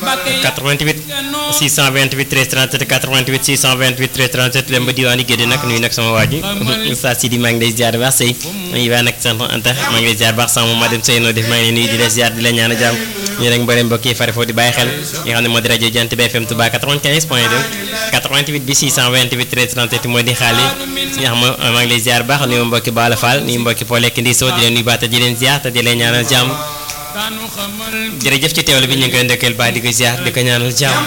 88 628 13 37 88 628 13 37 dem ba diwaanu Gédé nag nuyu nag sama waa ji Oustaz Sidi maa ngi lay ziar baax sëy nuyu waa nag sant Anta maa ngi lay ziar baax sama ma dem sëy noo def maa ngi lay nuyu di la ziar di la ñaan a jàmm ñu rek mbooleem mbokk yi fare foofu di bàyyi xel yi nga xam ne moo di rajo Jant bi FM Touba 95 point 2 88 bi 628 13 37 moo di xaali nga xam maa ngi lay ziar baax nuyu mbokki Bala Fall nuyu mbokki foo lekk ndi soo di leen nuyu baata di leen ziar te di leen ñaanal jàmm jërëjëf ci teewlu bi ñu ngi koy ndokkeel baax di ko ziar di ko ñaanal jàmm